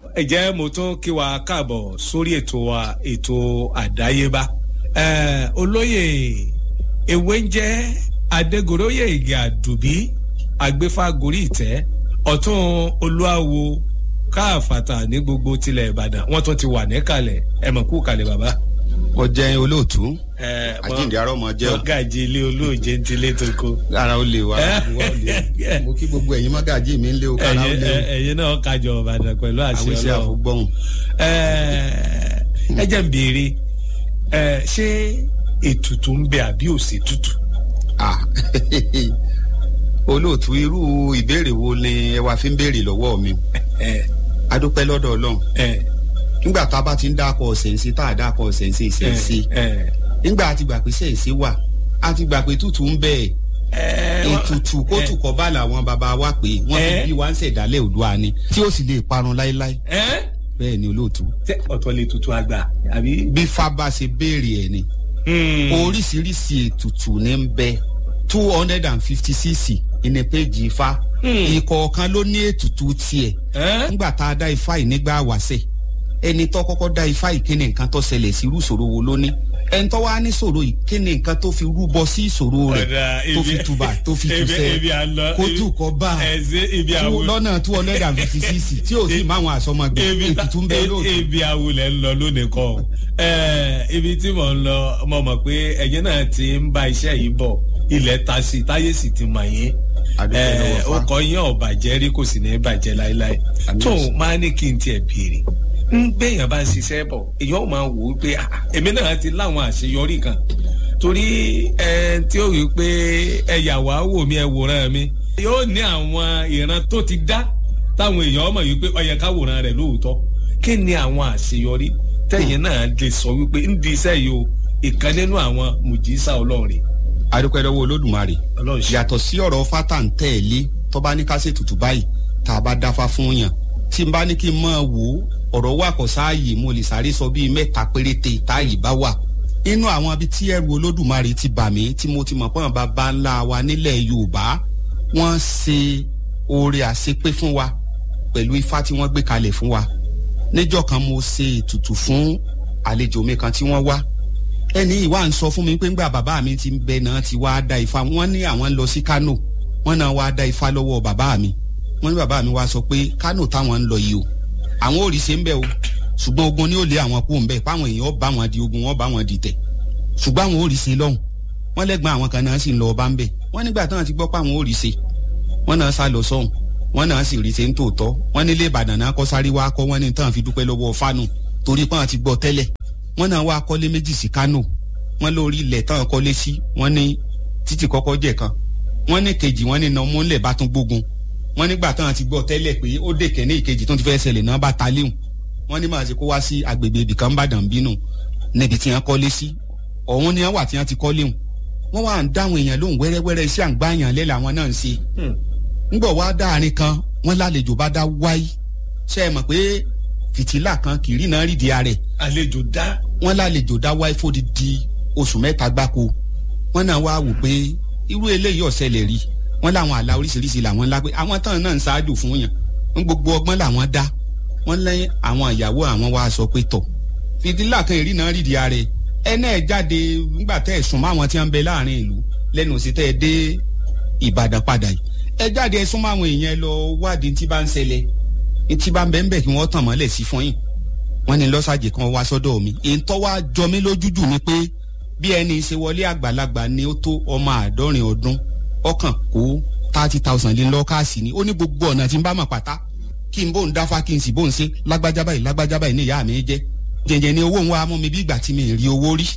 ẹ jẹ́ mo tún kí wa káàbọ̀ sórí ètò wa ètò àdáyébá olóyè ewé ń jẹ́ adégoróyè ìgè àdùbí agbéfágorí ìtẹ́ ọ̀tún olúwawo káàfàtà ní gbogbo tilẹ̀ ìbàdàn wọ́n tún ti wà níkàlẹ̀ ẹ mọ̀ kú kalẹ̀ bàbá. ó jẹ́ olóòtú àjíǹde arọ́ mọ jẹ́ o. mọ́gàjì ilé olóòjé ń tilé tó kó. ara ó lè wá mo kí gbogbo ẹ̀yin mọ́gàjì mi ń lé o kára ó lé o. ẹ̀yin náà kájọ ìbàdàn pẹ̀lú àṣẹ àwọn iṣẹ́ àfọgbọ́hùn. ẹ jẹ́ ń béèrè ṣé ètùtù ń bẹ àbí òsè tutù. olóòtú irú ìbéèrè wo ni ẹ wá fi ń béèrè lọ́wọ́ mi adúpẹ́ lọ́dọ̀ ọlọ́run nígbà tá a bá ti ń dákọ̀ ṣẹ̀ǹsì tá a dákọ̀ ṣẹ̀ǹsì ṣẹ̀ǹsì nígbà a ti gbà pé ṣẹ̀ǹsì wà a ti gbà pé tútù ń bẹ ètùtù kótù kọ́ bá làwọn bàbá wa pé wọ́n fi bí wá ń ṣẹ̀dálẹ̀ òdua ni tí ó sì lè parun láéláé bẹ́ẹ̀ ni olóòtú. ọ̀tọ̀ lè tutù àgbà àbí. bí fábà ṣe béèrè ẹ̀ ni oríṣiríṣi ètùtù ní ń bẹ two hundred and fifty cc ìní péjì ifá ìkọ̀ọ̀kan ló ní ètùtù tiẹ̀ nígbà tá a dá ifá yìí nígbà wàṣẹ̀ ẹni tó kọ́kọ́ dá ifá yìí kíni nǹkan tó ṣẹlẹ̀ sí irú ìṣòro wo ló ní ẹni tó wá ní ìṣòro yìí kíni nǹkan tó fi rúbọ sí ìṣòro rẹ̀ tó fi tùbà tó fi tùsẹ̀ kó tù kọ́ bá lọ́nà two hundred and fifty cc tí ò sì máa wọn àsọmọgbẹ ètùtù ń bẹ lóòótọ́. ibi awulẹ̀ ń lọ lónìí kọ́ ibi tí mò ń lọ mo mọ̀ pé ẹ̀yin náà ti ń bá iṣẹ́ yìí bọ̀ ilẹ̀ ta sí táyé sì ti mọ̀ yín ó kọ yín ọ̀bàjẹ́ rí kò sì ní bàjẹ́ láéláé tó máa ní kí n tiẹ̀ béèrè ń gbẹ̀yàn bá ń ṣiṣẹ́ bọ̀ èèyàn máa wò ó pé èmi náà ti láwọn àṣeyọrí kan torí ẹ tí ó rí i pé ẹ yà wá wò mí ẹ wòran mi yóò ní àwọn ìran tó ti dá táwọn èèyàn mọ̀ wípé ó yẹ ká wòran rẹ̀ lóòótọ́ kí ni àwọn àṣeyọrí tẹ̀yìn náà lè sọ wípé ń di iṣẹ́ yìí o ìkan nínú àwọn mùjísà ọlọ́run rè adúpẹ́ lọ́wọ́ olódùmarè yàtọ̀ sí ọ̀rọ̀ fátà ń tẹ̀lé tó bá ní ká ṣe tutù báyìí tá a bá dáfá fún yàn tí n bá ní kí n máa wò ó ọ̀rọ̀ wà kọ́ sáàyè mo lè sáré sọ bíi mẹ́ta péréte táàyè bá wà inú àwọn ibi tí ẹrù olódùmarè ti bà mí tí mo ti mọ̀ pọ́n bàbá ńlá wa nílẹ̀ yorùbá wọ́n ṣe oore àṣepé fún wa pẹ̀lú ifá tí wọ́n gbé kalẹ̀ fún wa níjọ́ kan mo ṣe ètùtù fún àlejò mi kan tí wọ́n wá ẹni ìwà ń sọ fún mi pé ńgbà bàbá mi ti bẹ náà ti wá da ifá wọn ní àwọn ń lọ sí kánò wọn náà wá da ifá lọ́wọ́ bàbá mi wọn ní bàbá mi wá sọ pé kánò táwọn ń lọ yìí o àwọn òrìṣẹ́ ń bẹ o ṣùgbọ́n ogun ni ó lé àwọn kú ń bẹ páwọn èèyàn bá wọn di ogun wọn bá wọn di tẹ̀ ṣùgbọ́n àwọn òrìṣẹ́ lọ́hùn wọn lẹ́gbọ́n àwọn kan náà sì ń lọ ọba ń bẹ wọn nígbà táwọn ti gbọ́ pé àwọn òrìṣẹ́ wọn náà sá lọ sọ́hùn wọn náà sì rí ṣe ń tòótọ́ wọn nílé ìbàdàn náà kọ́ sáré wá kọ́ wọn ní tán fi dúpẹ́ lọ́wọ́ fánù torí pé wọn ti gbọ́ tẹ́lẹ̀ wọn náà wá kọ́lé méjì sí kánò wọn lórí ilẹ̀ tán kọ́lé sí wọn ní títì kọ́kọ́ jẹ̀ kan wọn ní kejì wọn ní iná múlẹ̀ bá tún gbógun wọn nígbà tán ti gbọ́ tẹ́lẹ̀ pé ó dè kẹ́ní ìkejì tó ti fẹ́ ṣẹlẹ̀ náà bá ta léhùn wọn ní màá ṣe kó wá sí agbègbè ibìkan bàdàn bínú níbi tí wọn kọ́lé sí ọ̀hún ni wọn wà tí wọn ti kọ́ léhùn wọn wà ń dáhùn èèyàn lóhùn wẹ́rẹ́wẹ́rẹ́ iṣẹ́ àǹgbáyàn lẹ́ làwọn náà ń ṣe ńgbọ̀ wá dáàrin kan wọn lálejò bá dá wáyé ṣe é mọ̀ pé fìtílà kan kìrì náà rídìí ààrẹ àlejò dá wọn lálejò dá wáyé fódìdí oṣù mẹ́ta gbáko wọ́n náà wá wò pé irú eléyìí ọ̀sẹ̀lẹ̀ rí wọ́n láwọn àlà oríṣiríṣi làwọn ńlá pé àwọn tán náà ń ṣáájú fún yàn ń gbogbo ọgbọ́n làwọn dá wọ́n lẹ́yìn àwọn ìyàwó àwọn wá sọ pé tọ̀ fìdílà kan ìrí náà rídìí ààrẹ ẹ náà jáde nígbà tẹ́ ẹ̀ sùn máwọn tí wọ́n ń bẹ láàrin ìlú lẹ́nu sí tẹ́ ẹ dé Ìbàdàn padà yìí ẹ jáde ẹ sún máwọn èèyàn lọ wádìí tí bá ń ṣẹlẹ̀ tí bá ń bẹ ń bẹ kí wọ́n tàn mọ́lẹ̀ sí fún yín wọ́n ní lọ́sàjì kan wá sọ́dọ̀ mi èyí tó wá jọ mí lójújù ni pé bí ẹni ṣe wọlé àgbàlagbà ni ó tó ọmọ àádọ́rin ọdún ọkàn kó thirty thousand lé lọ́kàsì ni ó ní gbogbo ọ̀nà tí n bá mọ̀ pátá kí n bò ń dáfá kí n sì bò ń ṣe lágbájá báyìí lágbájá báyìí ní ìyá mi jẹ́ jẹ̀jẹ̀ ni owó ń wá mú mi bí ìgbà tí mi rí owó rí.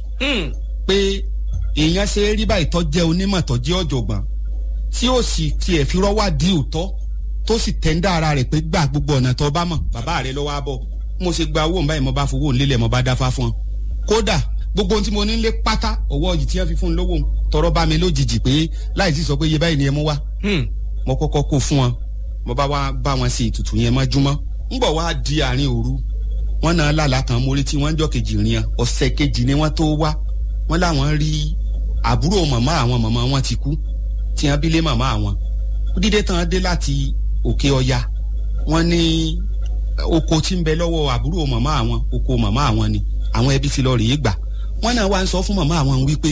pé èèyàn ṣe é rí báyìí tó jẹ́ onímọ̀ tó jẹ́ ọ̀jọ̀gbọ́n tí ó sì tiẹ̀ fi rọ́wá di òótọ́ tó sì tẹ́ńdá ara rẹ̀ pé gbà gbogbo ọ̀nà tó bá mọ̀ bàbá rẹ̀ lọ́wọ́ á bọ̀ mo ṣe gba owó báyìí mo bá fowó nílẹ̀ mo bá dáfá fún ọ kódà gbogbo ohun tí mo ní lé pátá ọwọ́ yìí tí wọ́n fi fún un lówó tọrọ bá mi lójijì pé láì sí sọ pé iye báyìí ni ẹ mú wá mo kọ́kọ́ kó fún wọn mo bá wá bá wọn ṣe ètùtù yẹn mọ́júmọ́ ń bọ̀ wá di àárín òru wọ́n náà lálàá kan mórí tí wọ́n jọ kejì rìn ọ̀sẹ̀ kejì ni wọ́n tó wá wọ́n láwọn rí àbúrò màmá àwọn màmá wọn ti kú tí wọ́n bí lé màmá àwọn dídé tán dé láti òkè ọya wọ́n ní oko tí ń bẹ lọ́wọ́ àbúrò màmá àwọn oko màmá àwọn ni àwọn ẹbí ti lọ rèé gbà wọ́n náà wá ń sọ fún màmá àwọn wípé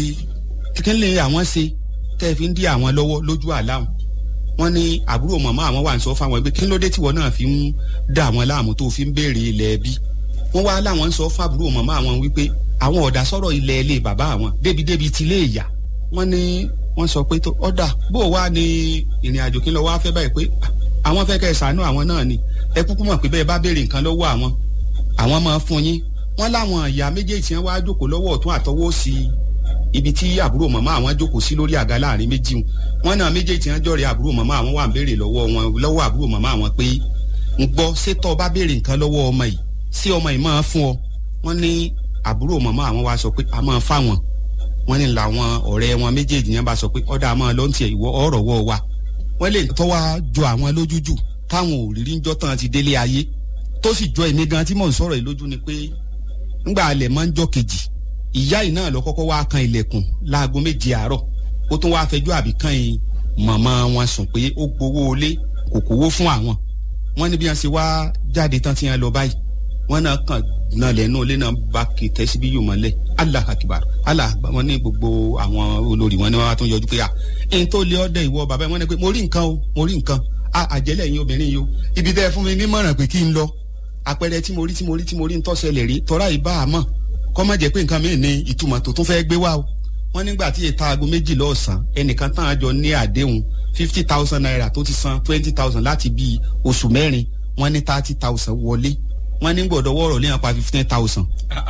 kí lè àwọn ṣe tẹ́ ẹ fi ń dí àwọn lọ́wọ́ lójú àláwọn wọ́n ní àbúrò màmá àwọn wà ń sọ fáwọn ẹgbẹ́ kí ló dé tí wọ́n náà fi ń dà wọ́n láàmú tó fi ń béèrè ilẹ̀ ẹbí wọ́n wá láwọn ń sọ fún àbúrò màmá àwọn wípé àwọn ọ̀dà sọ̀rọ̀ ilẹ̀ ilé bàbá àwọn débi-débi ti lé ìyá wọ́n ní wọ́n sọ pé tó ọ̀dà bó o wá ní ìrìn àjò kí n lọ wá fẹ́ báyìí pé àwọn fẹ́ kẹ́ ẹ̀ sànú àwọn náà ni ẹ kúkú mọ̀ pé bẹ́ẹ̀ bá béèrè nǹkan lọ́wọ́ àwọn àwọn máa fún yín wọ́n láwọn ìyá méjèèjì yẹn wá jókòó lọ́wọ́ ọ̀tún àtọwọ́ sí ibi tí àbúrò màmá àwọn jókòó sí lórí àga láàrin méjì wọn náà méjèèjì yẹn jọ̀rẹ́ àbúrò màmá àwọn wà ń béèrè lọ́wọ́ wọn lọ́wọ́ àbúrò màmá àwọn pé ń gbọ́ sétọ́ bá béèrè nǹkan lọ́wọ́ ọmọ yìí sí ọmọ yìí máa fún ọ wọ́n ní àbúrò màmá àwọn wá sọ pé a máa fáwọn wọ́n ní làwọn ọ̀rẹ́ wọn méjèèjì yẹn bá sọ pé ọ̀dà máa lọ́n tiẹ̀ ìwọ ọ̀rọ̀ wọ́ wa wọ́n lè tọ́wá jọ àwọn lójújù táwọn òrírí ń jọ́ tán ti délé ayé tó sì jọ èmi gan tí mò ń sọ̀rọ̀ yìí lójú ni pé ńgbà alẹ̀ máa ń jọ kejì ìyá yìí náà lọ kọ́kọ́ wá kan ilẹ̀kùn láago méje àárọ̀ ó tún wáá fẹjọ́ àbí kan yìí màmá wọn sùn pé ó gbowó ilé kò kówó fún àwọn wọn ní bí wọn ṣe wá jáde tán tí wọn lọ báyìí wọn náà kàn náà lẹ́nu ilé náà bá kìtẹ́ síbí yóò mọ́lẹ̀ allah akibar allah wọn ní gbogbo àwọn olórí wọn ni wọn tún yọjú pé à ẹni tó lé ọdẹ ìwọ bàbá wọn ni pé mo rí nǹkan o mo rí nǹkan a àjẹlẹ̀ yín obìnrin yìí o ibi tẹ́ ẹ fún mi nímọ̀ràn pé kí n lọ àpẹẹrẹ tí mo rí tí mo rí tí mo rí ń tọ́sẹ̀lẹ̀ rí tọ́ra ìbá àmọ́ kọ́ má jẹ́ pé nǹkan mìíràn ní ìtumọ̀ tó tún fẹ́ẹ́ gbé wá o wọ́n nígbà tí èta aago méjì lọ́sàn ẹnìkan tán àjọ ní àdéhùn fifty thousand naira tó ti san twenty thousand láti bíi oṣù mẹ́rin wọ́n ní thirty thousand wọlé wọ́n ní gbọ́dọ̀ wọ́ọ̀rọ̀ lẹ́yìn pa fifteen thousand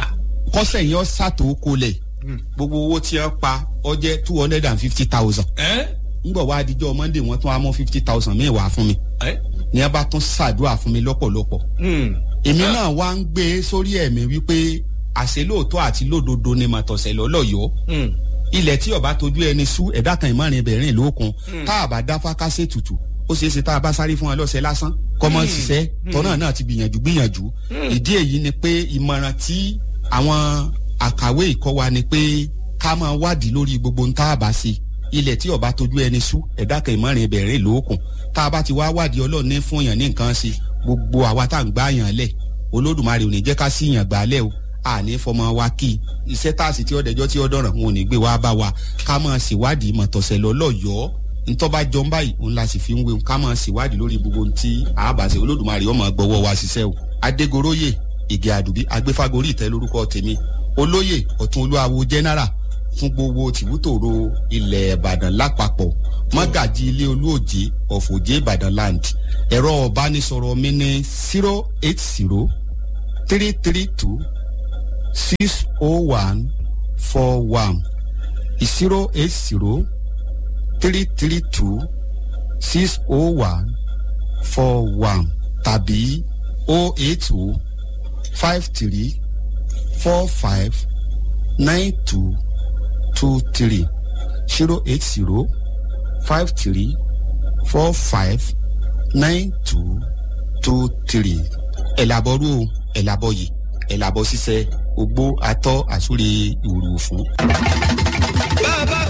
kọ́sẹ̀ yẹn ṣàtò kolẹ̀ gbogbo owó tí wọ́n pa ó jẹ́ two hundred and fifty thousand ngbọ̀ wá adijọ́ monday wọ́n tún á mọ́ fifty thousand míì wá fún mi ní ẹ bá tún ṣàdúrà fún mi lọ́pọ̀lọpọ̀ èmi náà wá ń gbé sórí ẹ̀mí wípé àṣẹ lóòótọ́ àti lódodo ni màtọ̀sẹ̀ lọ́lọ́yọ́ ilẹ̀ tí ọba tójú ẹni sú ẹ̀dá kan ìmọ̀rin bẹ̀rẹ̀ lókun tá a bá dáfá kásẹ̀ tutù ó ṣeé ṣe tá a bá sáré fún wọn lọ́sẹ̀ lásán kọ́mọ ṣiṣẹ́ tọ́nà náà ti gbìyànjú gbìyànjú ìdí èyí ni pé ìmọ̀ràn tí àwọn àkàwé ìkọ́ wa ni pé ká máa wádìí lórí gbogbo ń tá a bá ṣe ilẹ̀ tí ọba tójú ẹni sú ẹ̀dá kan ìmọ̀rin bẹ̀rẹ̀ lókun tá a bá ti wá wádìí ọlọ́run ní fún yàn ní nǹkan ṣe gbogbo àwa tá à ń gbá yàn lẹ̀ olódùmarè ò ní jẹ́ ká sí yàn gbà lẹ̀ o àní fọmọ wa kí iṣẹ́ táàsì tí ọ̀dẹ̀jọ́ tí ọ̀dọ̀ràn wọn ò ní gbé wá bá wa ká máa ṣèwádìí mọ̀tọ̀sẹ̀ lọ́lọ́yọ̀ọ́ ntọ́ba jọ ń báyìí òun la sì fi ń wé ká máa ṣèwádìí lórí gbogbo tí àbàṣe olódùmarè ọmọ gbọ́wọ́ wa ṣiṣẹ́ o. adégoróyè ìgè àdùbí agbéfágorí ìtẹ́ lórúkọ tèmi olóyè ọ̀tún olúwawo jẹ́nẹ́rà fún gbogbo tìbútòrò ilẹ̀ ìbàdàn lápapọ̀ mọ́gàjì ilé olóòjé ọ̀fọ̀jé ìbàdàn land ẹ̀rọ ọ̀bánisọ̀rọ̀ mi ní zero eight zero three three two six oh one four one zero eight zero three three two six oh one four one tàbí oh eight oh five three four five nine two two three zero eight zero five three four five nine two two three ẹ̀làbọ̀rú ẹ̀làbọ̀yì ẹ̀làbọ̀ ṣiṣẹ́ ogbó atọ́ àsúre ìwòrò fún. bàbá